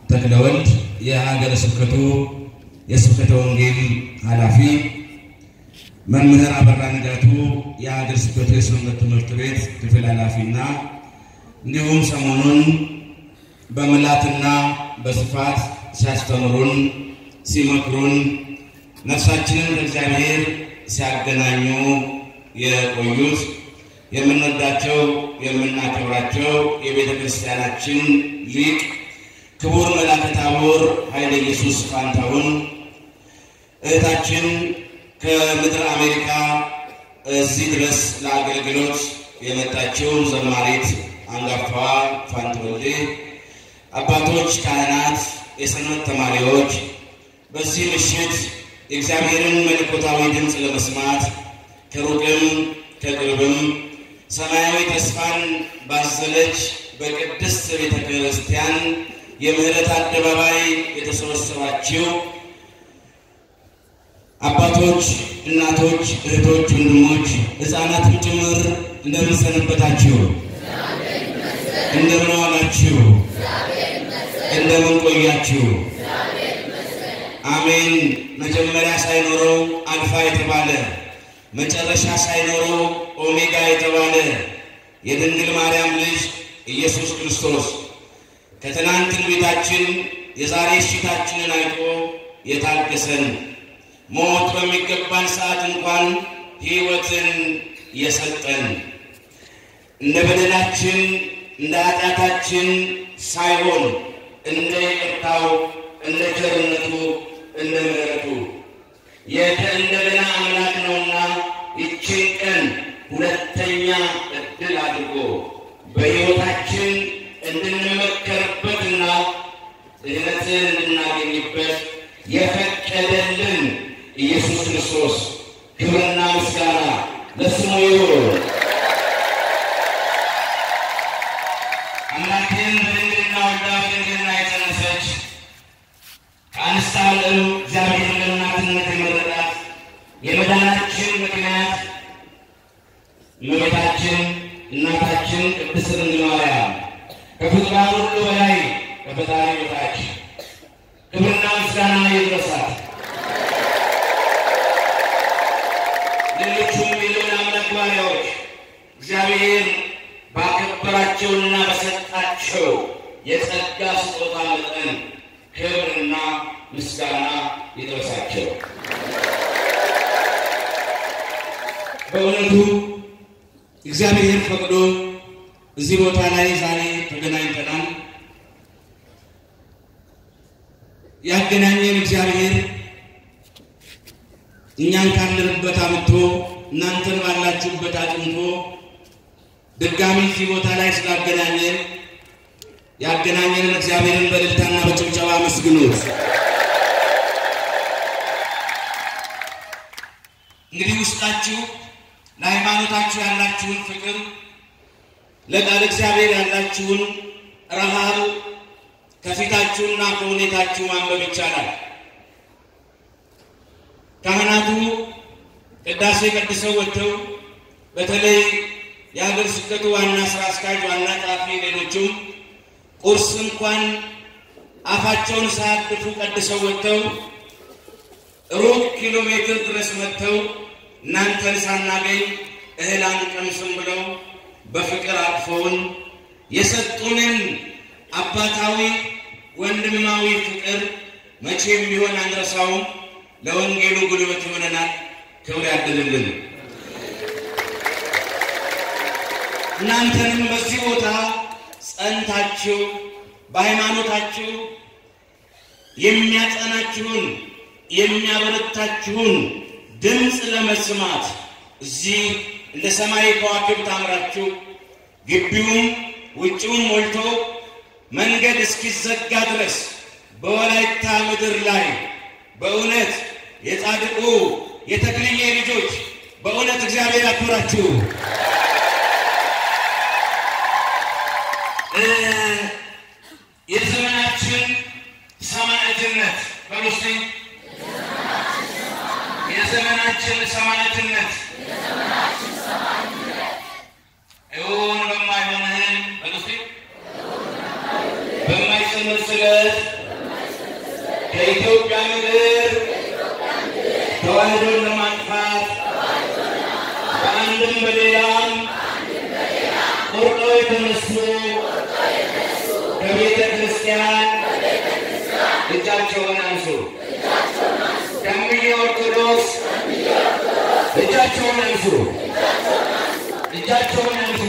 ተክለወልድ የሀገረ ስብከቱ የስብከተ ወንጌል ኃላፊ፣ መምህር አበራ ንጋቱ የሀገረ ስብከቱ የሰንበት ትምህርት ቤት ክፍል ኃላፊና እንዲሁም ሰሞኑን በምልአትና በስፋት ሲያስተምሩን ሲመክሩን ነፍሳችንን ከእግዚአብሔር ሲያገናኙ የቆዩት የምንወዳቸው የምናከብራቸው የቤተ ክርስቲያናችን ሊቅ ክቡር መልአከ ታቦር ኃይለ ኢየሱስ ፋንታሁን፣ እህታችን ከምድር አሜሪካ እዚህ ድረስ ለአገልግሎት የመጣችው ዘማሪት አንጋፋዋ ፋንትወልዴ፣ አባቶች፣ ካህናት፣ የሰንበት ተማሪዎች በዚህ ምሽት የእግዚአብሔርን መለኮታዊ ድምፅ ለመስማት ከሩቅም ከቅርብም ሰማያዊ ተስፋን ባዘለች በቅድስት ቤተ ክርስቲያን የምህረት አደባባይ የተሰበሰባችሁ አባቶች፣ እናቶች፣ እህቶች፣ ወንድሞች፣ ሕፃናትም ጭምር እንደምን ሰነበታችሁ? እንደምን ዋላችሁ? እንደምን ቆያችሁ? አሜን። መጀመሪያ ሳይኖረው አልፋ የተባለ መጨረሻ ሳይኖረው ኦሜጋ የተባለ የድንግል ማርያም ልጅ ኢየሱስ ክርስቶስ ከትናንት ትንቢታችን የዛሬ እሽታችንን አይቶ የታገሰን ሞት በሚገባን ሰዓት እንኳን ሕይወትን የሰጠን እንደ በደላችን እንደ ኃጢአታችን ሳይሆን እንደ ይቅርታው እንደ ቸርነቱ እንደ ምሕረቱ የከእንደገና አምላክ ነውና ይችን ቀን ሁለተኛ ዕድል አድርጎ በሕይወታችን እንድንመከርበትና ድህነትን እንድናገኝበት የፈቀደልን ኢየሱስ ክርስቶስ ክብርና ምስጋና ለስሙ ይሁን። አምላክን በድንግልና ወልዳ በድንግልና የጸነሰች ከአንስተ ዓለም እግዚአብሔር ለእናትነት የመረጣት የመዳናችን ምክንያት እመቤታችን እናታችን ቅድስት ድንግል ማርያም ከፍጡራን ሁሉ በላይ ከፈጣሪ በታች ክብርና ምስጋና ይድረሳት። ሌሎቹም የልዑል አምላክ ባሪያዎች እግዚአብሔር ባከበራቸውና በሰጣቸው የጸጋ ስጦታ መጠን ክብርና ምስጋና ይድረሳቸው። በእውነቱ እግዚአብሔር ፈቅዶ እዚህ ቦታ ላይ ዛሬ ተገናኝተናል። ያገናኘን እግዚአብሔር እኛን ካለንበት አምጥቶ እናንተን ባላችሁበት አጥንቶ ድጋሚ እዚህ ቦታ ላይ ስላገናኘን ያገናኘንን እግዚአብሔርን በእልልታና በጭብጨባ አመስግኑት። እንግዲህ ውስጣችሁ ለሃይማኖታችሁ ያላችሁን ፍቅር፣ ለቃል እግዚአብሔር ያላችሁን ረሃብ ከፊታችሁና ከሁኔታችሁ ማንበብ ይቻላል። ካህናቱ ቅዳሴ ቀድሰው ወጥተው በተለይ የሀገር ስብከቱ ዋና ስራ አስኪያጅ፣ ዋና ጸሐፊ፣ ሌሎቹም ቁርስ እንኳን አፋቸውን ሳያድፉ ቀድሰው ወጥተው ሩብ ኪሎ ሜትር ድረስ መጥተው እናንተን ሳናገኝ እህል አንቀምስም ብለው በፍቅር አቅፈውን የሰጡንን አባታዊ ወንድማዊ ፍቅር መቼም ቢሆን አንረሳውም። ለወንጌሉ ጉልበት ይሆነናል። ክብር ያድልልን። እናንተንም በዚህ ቦታ ጸንታችሁ በሃይማኖታችሁ የሚያጸናችሁን የሚያበረታችሁን ድምፅ ለመስማት እዚህ እንደ ሰማይ ከዋክብት አምራችሁ ግቢውም ውጭውም ሞልቶ መንገድ እስኪዘጋ ድረስ በወላይታ ምድር ላይ በእውነት የጻድቁ የተክልዬ ልጆች በእውነት እግዚአብሔር ያክብራችሁ። የዘመናችን ሰማዕትነት በሉስቲ የዘመናችን ሰማዕትነት እውን በማይሆን እህል በሉስቲ በማይሰምር ስለት ከኢትዮጵያ ምድር ተዋህዶን ለማጥፋት በአንድም በሌላም ቆርጠው የተነሱ ከቤተ ክርስቲያን እጃቸውን አንሱ። ከምየ ኦርቶዶክስ እጃቸውን አንሱ። እጃቸውን አንሱ።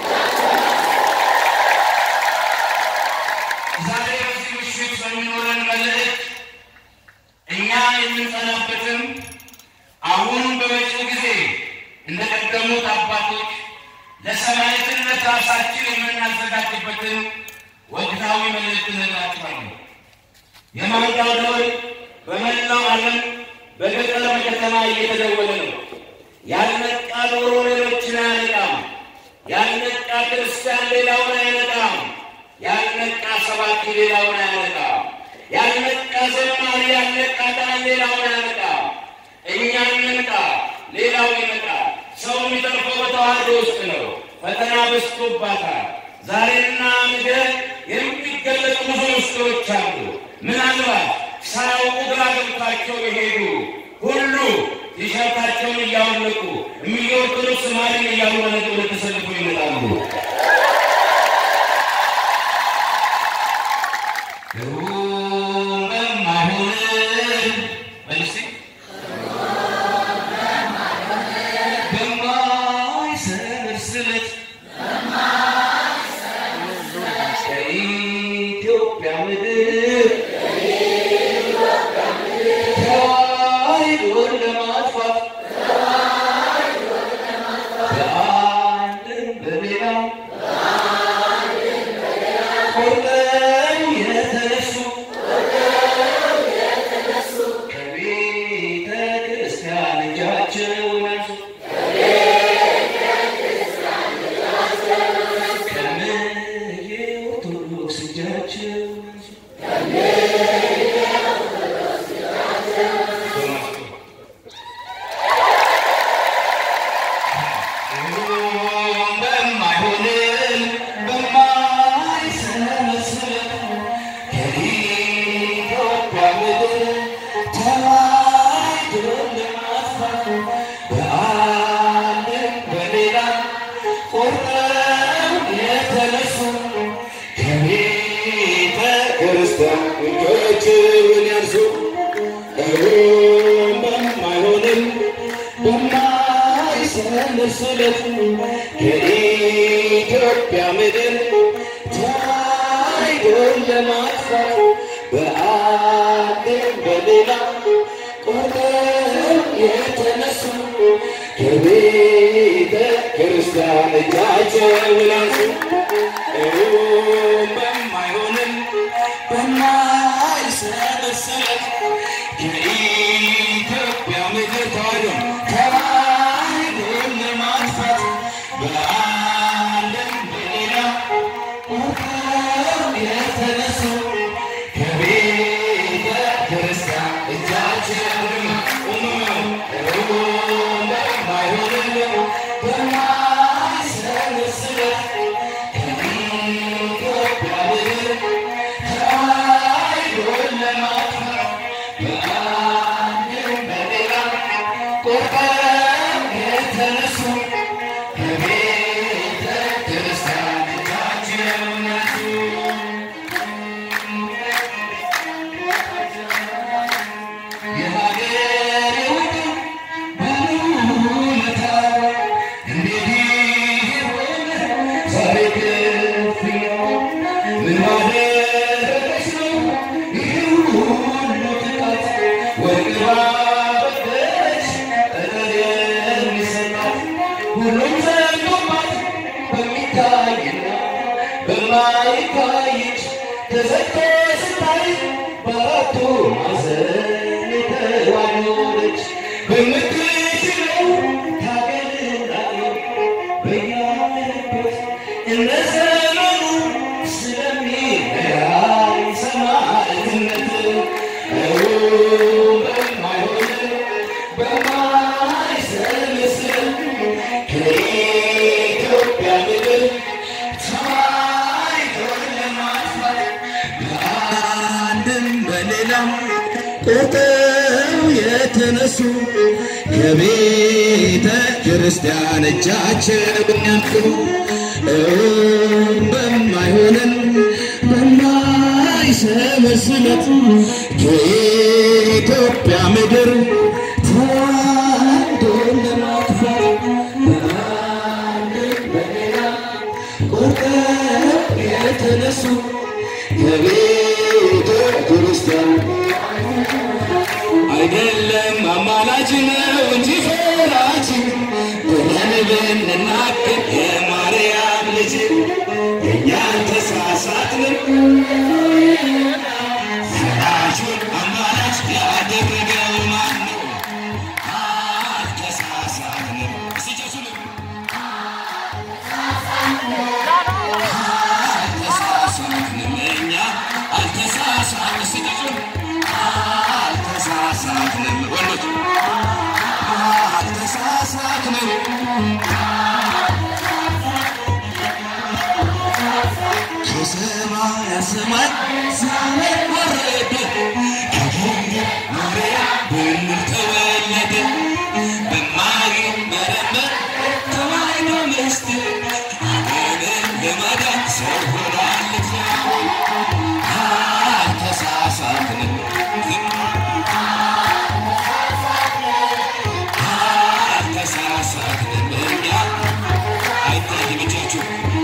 ዛሬ በዚህ ምሽት በሚኖረን መልእክት እኛ የምንጸናበትም አሁን በመጪው ጊዜ እንደቀደሙት አባቶች ለሰማዕትነት ራሳችን የምናዘጋጅበትን ወቅታዊ መልእክት እነግራችኋለሁ። የማንዳው ደወል በመላው ዓለም በገጠር በከተማ እየተደወለ ነው። ያልነቃ ዶሮ ሌሎችን አያነቃም። ያልነቃ ክርስቲያን ሌላውን አይነቃም። ያልነቃ ሰባኪ ሌላውን አያነቃም። ያልነቃ ዘማሪ ያልነቃ ዳን ሌላውን አያነቃም። እኛ እንንቃ፣ ሌላው ይነቃል። ሰው የሚተርፈው በተዋህዶ ውስጥ ነው። ፈተና በዝቶባታል። ዛሬና ነገ የሚገለጡ ብዙ ምስጢሮች አሉ። ምናልባት ሳያውቁ ግራ ገብቷቸው የሄዱ ሁሉ ቲሸርታቸውን እያወለቁ እምዬ ኦርቶዶክስ ማርያም እያሉ በነገ ወደ ተሰልፎ ይመጣሉ። ግሩም በማይሆን መልሴ በማይሰምር ስለት ከኢትዮጵያ ምድር ተዋሕዶን ለማጥፋት በአንድም በሌላም ቆርጠው የተነሱ ከቤተ ክርስቲያን እጃቸውን አንሱ። ከምየ ኦርቶዶክስ እጃቸውን አንሱ። በማይሆን በማይሰመስል ከኢትዮጵያ ምድር ተዋሕዶን ለማጥፋት በአንድም በሌላ ቆርጠው የተነሱ ከቤተ ክርስቲያን እጆችውን ያንሱ። እሩም በማይሆንም በማይሰለስለት ከኢትዮጵያ ምድር ተዋሕዶን ለማጥፋት በአንድም በሌላ ቆርጠው የተነሱ ከቤተ ክርስቲያን እጃቸውን አንሱ። እሩም በማይሆንም በማይሰለስለት ከኢትዮጵያ ምድር ተዋሕዶ ተዋሕዶን ለማጥፋት በአንድም በሌላ ቆርጠው የተነሱ ከቤተ ክርስቲያን እጃቸውን እሩም በማይሆንም በማይሰለስለት ከኢትዮጵያ ምድር ተዋሕዶን ለማጥፋት በአንድም በሌላ ቆርጠው የተነሱ ከቤተ ክርስቲያን እጃቸውን አንሱ። የሀገሬ ወገን ባለውለታ እንዴት ሆነ ዛሬ ክፍያው? ምን ባደረገች ነው ይህ ሁሉ ጥቃት? ወርቅ ባበደረች ጠጠር የሚሰጣት ሁሉም ዘንዶባት በሚታይና በማይታይ እጅ ተዘግቶ ስታይ በአራቱ ማዕዘን የተዋለደች በምትችለው ታገላግል በያለበት እንደ ዘመኑ ስለሚለያይ ሰማዕትነት እሩም በማይሆን በማይሰለስል ከኢትዮጵያ ምድር ተዋሕዶን ለማጥፋት በአንድም በሌላም ቆርጠው የተነሱ ከቤተ ክርስቲያን እጃቸውን ያንሱ በማይሆንን በማይሰመስለት ከኢትዮጵያ ምድር ተዋህዶ ለማጥፋት ቆርጠው የተነሱ ከቤተ ክርስቲያን አይደለም አማላጅ ነው እንጂ ፈራጅ ብለን ብንናገር የማርያም ልጅ እኛን ተሳሳትን። ፈራጁን አማላጅ ያደረገው ማን ነው? አልተሳሳትንም። እስቲ ጨሱልን። አልተሳሳትንም እኛ አልተሳሳትንም። እስቲ ጨሱልን። አልተሳሳትንም ወንዶች አልተሳሳትንም። ከሰማየ ሰማይ ሰማይ ወረደ ከድንግል ማርያም በምድር ተወለደ በማይመረመር ተዋሕዶ ምስጢር ዓለምን ለማዳን ሰው ሆኗል እግዚአብሔር። አልተሳሳትንም አልተሳሳትንም እኛ አይታይም እጃችሁ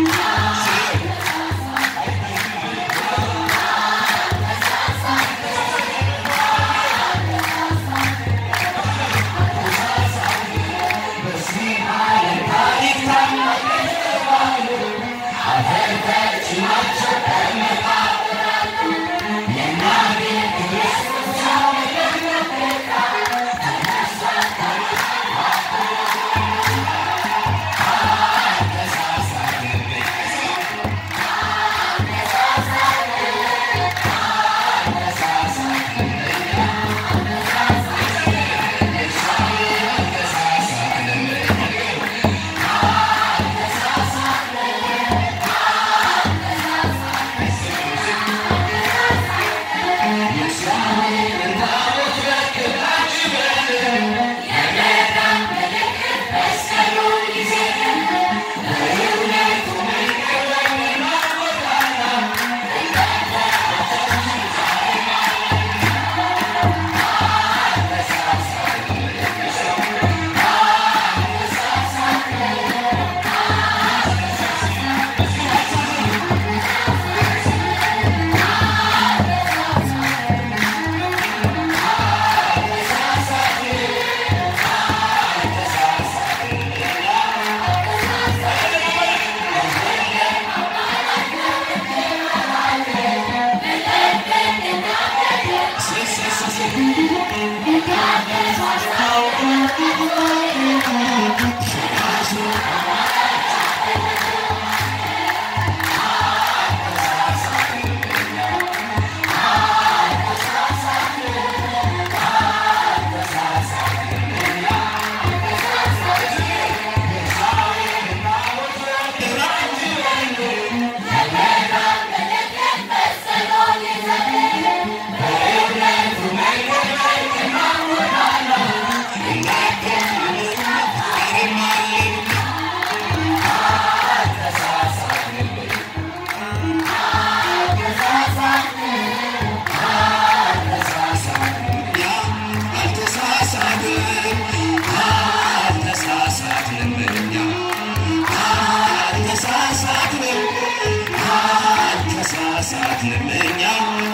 አልተሳሳትንም እኛ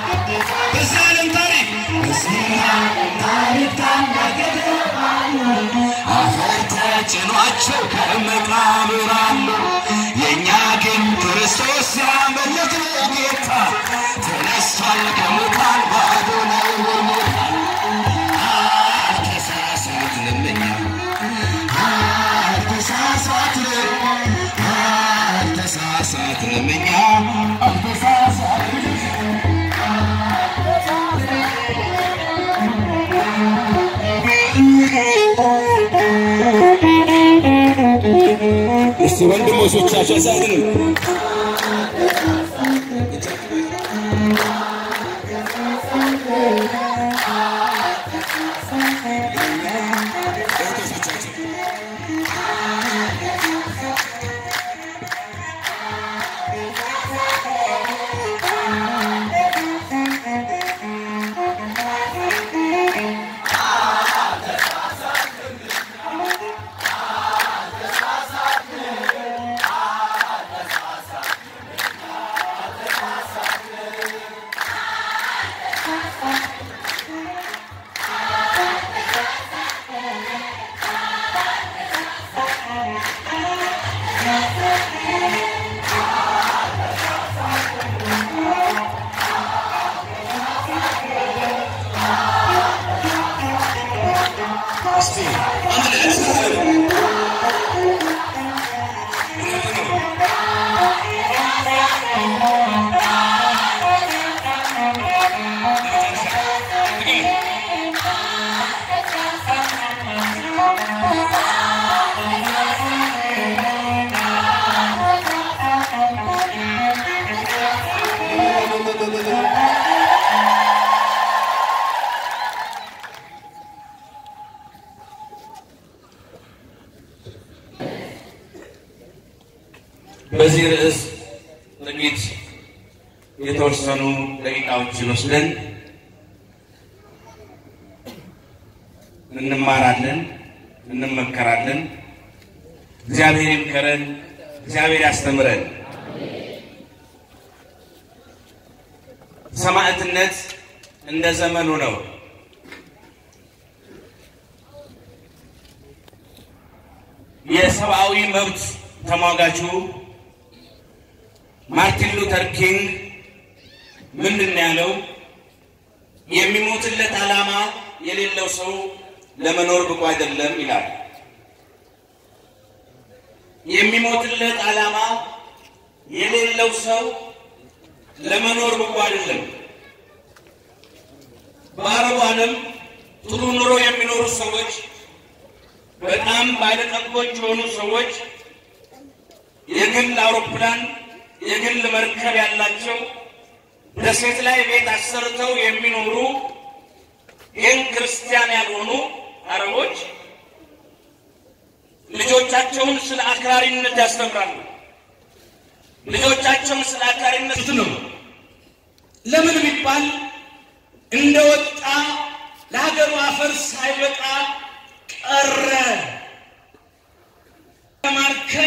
በዚህ ዓለም ታሪክ በዚህ ዓለም ታሪክ ታላቅ አፈር ተጭኗቸው ከመቃብር አሉ። የእኛ ግን ክርስቶስ ያመለክነው ጌታ ተነስቷል ከሙታን ባዶ ነው ሞታል። አልተሳሳትንም እኛ አልተሳሳትንም አልተሳሳትንም እኛ አልተሳሳትንም እስቲ ወንድሞቻችን ያሳዝንም እህቶቻችን እስቲ አንድ ላይ ተሳሰሩ። በዚህ ርዕስ ጥቂት የተወሰኑ ደቂቃዎችን ወስደን እንማራለን፣ እንመከራለን። እግዚአብሔር ይምከረን፣ እግዚአብሔር ያስተምረን። ሰማዕትነት እንደ ዘመኑ ነው። የሰብአዊ መብት ተሟጋቹ ማርቲን ሉተር ኪንግ ምንድን ነው ያለው? የሚሞትለት ዓላማ የሌለው ሰው ለመኖር ብቁ አይደለም ይላል። የሚሞትለት ዓላማ የሌለው ሰው ለመኖር ብቁ አይደለም። በአረቡ ዓለም ጥሩ ኑሮ የሚኖሩ ሰዎች፣ በጣም ባለጠጎች የሆኑ ሰዎች የግል አውሮፕላን የግል መርከብ ያላቸው ደሴት ላይ ቤት አሰርተው የሚኖሩ ይህን ክርስቲያን ያልሆኑ አረቦች ልጆቻቸውን ስለ አክራሪነት ያስተምራሉ። ልጆቻቸውን ስለ አክራሪነት ነው። ለምን ቢባል እንደወጣ ለሀገሩ አፈር ሳይበቃ ቀረ።